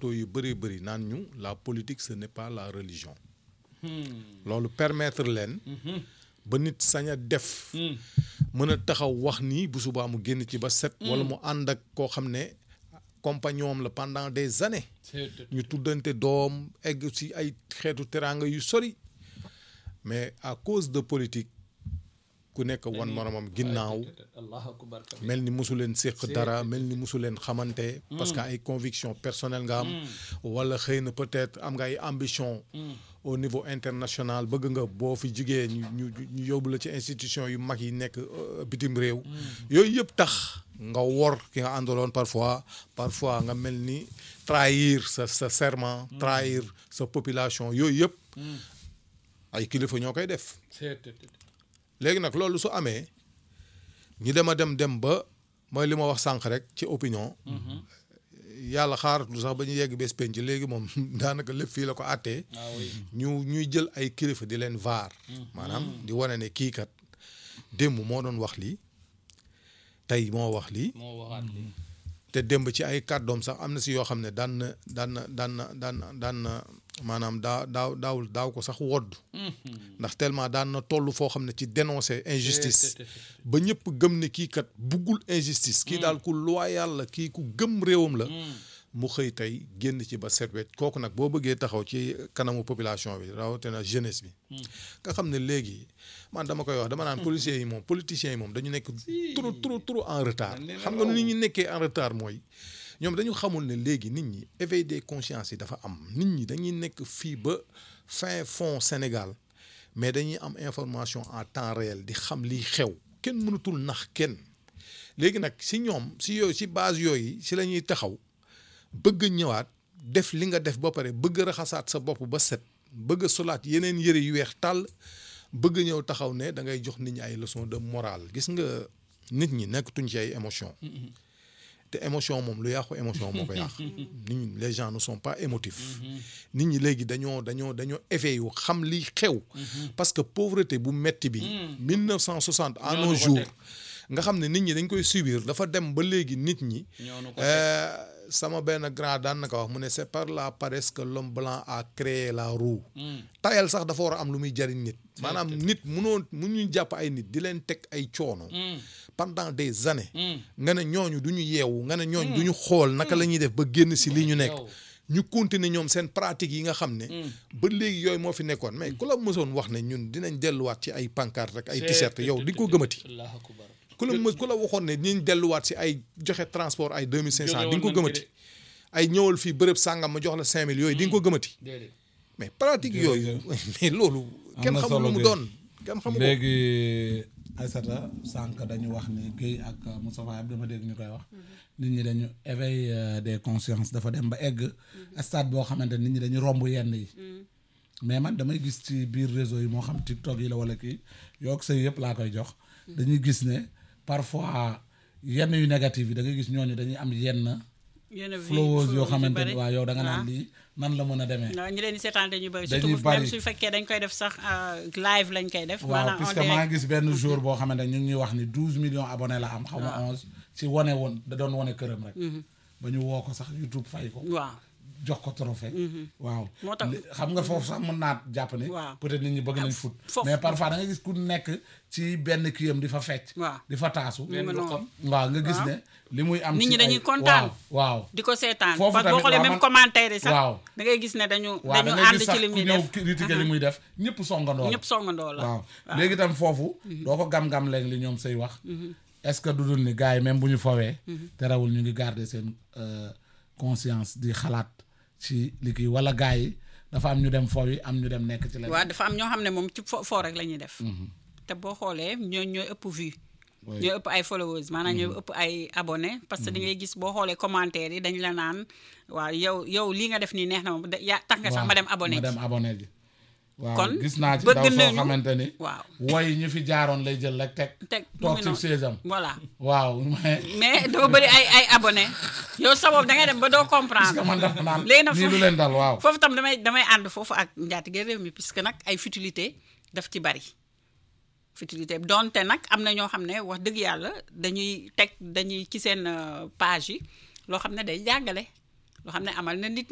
plateau yu bëri bëri naan ñu la politique ce n'est pas la religion loolu permettre leen ba nit sañ a def mën a taxaw wax nii bu subaa mu génn ci ba set wala mu ànd ak koo xam ne compagnon am la pendant des années ñu tuddante doom egg ci ay xeetu teraanga yu sori mais à cause de politique ku nekk wan moromam ginnaaw allahu akbar mel ni mosu leen séq dara mel ni mosu leen xamante parce que ay conviction personnelle nga am wala xëy na peut-être am nga ay ambition au niveau international bëgg nga boo fi jigee ñu ñu ñu yóbbu la ci institution yu mag yi nekk euh, bitim réew yooyu yëpp tax nga wor ki nga àndaloon parfois parfois nga mel ni trahir sa sa serment trahir sa population yooyu yëpp ay kilifa ñoo koy def léegi nag loolu su amee ñu dem a dem dem ba mooy li ma wax sànq rek ci opinion yàlla xaaratu sax ba ñu yegg bés penc léegi moom daanaka lépp fii la ko àttee ah oui ñu ñuy jël ay kilifa di leen vaar maanaam di wane ne kii kat démb moo doon wax lii tey moo wax lii moo waxaat lii te démb ci ay kàddoom sax am na si yoo xam ne daan na daan na daan na daan na daan na maanaam daa daaw daawul daaw ko sax wodd ndax tellement daan na toll foo xam ne ci dénoncer injustice ba ñëpp gëm ne kii kat buggul injustice kii daal ku loyal la kii ku gëm réewam la mu xëy tey génn ci ba set wecc kooku nag boo bëggee taxaw ci kanamu population bi rawatina jeunesse bi nga xam ne léegi man dama koy wax dama naan policiers yi moom politiciens yi moom dañu nekk trop trop trop en retard xam nga nu nit ñi nekkee en retard mooy ñoom dañu xamul ne léegi nit ñi éveil des consciences yi dafa am nit ñi dañuy nekk fii ba fin fond Sénégal mais dañuy am information en temps réel di xam liy xew kenn mënatul nax kenn léegi nag si ñoom si yooyu si base yooyu si la ñuy taxaw bëgg ñëwaat def li nga def ba pare bëgg raxasaat sa bopp ba set bëgg solaat yeneen yëre yu weex tàll bëgg ñëw taxaw ne da ngay jox nit ñi ay leçon de morale gis nga nit ñi nekkatuñ ci ay émotion te émotion moom lu yàqu émotion moo ko yàq nit ñi les gens ne sont pas émotifs nit ñi léegi dañoo dañoo dañoo éveillé yu xam li xew parce que pauvreté bu metti bi 1960 à nos jours nga xam ne nit ñi dañ koy subir dafa dem ba léegi nit ñi ñoonu ko Euh, sama benn grand daan na ko wax mu ne c'est par la paresse que l'homme blanc a créé la roue tayal sax dafa war a am lu muy jariñ nit maanaam nit munoo mu ñu jàpp ay nit di leen teg ay coono pendant des années nga ne ñooñu du ñu yeewu nga ne ñooñu du ñu xool naka la ñuy def ba génn si li ñu nekk yow. ñu continuer ñoom seen pratique yi nga xam ne ba léegi yooyu moo fi nekkoon mais ku la mësoon wax ne ñun dinañ delluwaat ci ay pancarte rek ay t-shirt yow di ko gëmati allahu akbar ku la mës ku la waxoon ne dinañ delluwaat si ay joxe transport ay deux mille cinq cent di nga ko Jóge woon nañ gëmati fi ay ñëwal fii bërëb sàngam ma jox la cinq mille yooyu di nga ko gëmati déedéet mais pratique yooyu mais loolu kenn na xamul solo lu mu de. doon kenn xamul ko léegi Aïssata sànq dañu wax ni Guèye ak Moustapha Abdou dama dégg ñu koy wax nit ñi dañu éveil euh, des consciences dafa dem ba egg stade boo xamante nit ñi dañu romb yenn yi mais man damay gis ci biir réseau yi moo xam TikTok yi la wala kii yook say yëpp laa koy jox dañuy gis ne parfois yenn yu négatif yi da ngay gis ñooñu dañuy am yenn yenn vie flowers yoo yu xamante ni bari. waaw yow da nga naan waaw. lii nan la mën a demee non ñi leen di seetaan dañuy bëri Dañuy surtout bari. même su fekkee dañ koy def sax euh, live lañ koy def. waaw maanaam en puisque maa direct. ngi gis benn jour boo xamante ne ñu ngi ñuy wax ni douze millions abonnés la am xaw ma onze ci wane woon da doon wane këram rek ba ñu woo ko sax YouTube fay ko waaw jox ko trophée waaw Moo tax- Li- xam nga foofu sax mën naa jàpp ni Waaw. peut-être nit ñi bëgg nañ foot foofu- mais parfois da nga gis ku nekk ci benn kiyam di fa fecc Waaw. di fa taasu Mu ngi noonu. waaw nga gis Waaw. ne li muy am Nit ci ñi dañuy ay- kontaan. waaw waaw di ko seetaan Foofu parce que boo tamit xoolee waaw même man- commentaire yi sax waaw. da ngay gis ne dañu waaw da dañu ngay ànd gis ci sax li ku muy ñëw def critiquer li muy def ñëpp songandoo la ñëpp songandoo la waaw léegi tam foofu doo ko gam-gam léegi li ñoom say wax est-ce que du dul ni gars yi même bu ñu fowee terewul ñu ngi garder seen euh, conscience di xalaat ci li kii wala gars yi dafa am ñu dem fow yi am ñu dem nekk ci leneen waaw dafa am ñoo xam ne moom ci fo foo rek la ñuy def te boo xoolee ñoo ñooy ëpp vue Oui. ñooy ëpp ay followers maanaam ñooy ëpp ay abonné parce que da ngay gis boo xoolee commentaire yi dañ la naan waaw yow yow lii nga def nii neex na ma da- yaa tax nga sax ma dem abonné ma ji dem abonné ji waaw Kon gis naa ci bëgg ndaw soo nañu- xamante ni waaw woy ñu fi jaaroon lay jël rek teg teg mu toog ngi ci noonu. saisam voilà waaw mais mais dafa bëri ay ay abonné yow sa bopp da ngay dem ba doo parce que comprendre man dafa naan léegi nag nii foofu- lu leen dal waaw foofu tam damay damay ànd foofu ak njaatige réew mi puisque nag ay futilité daf ci bari futilité donte nag am na ñoo xam ne wax dëgg yàlla dañuy teg dañuy ci seen euh, page yi loo xam ne day jàngale loo xam ne amal na nit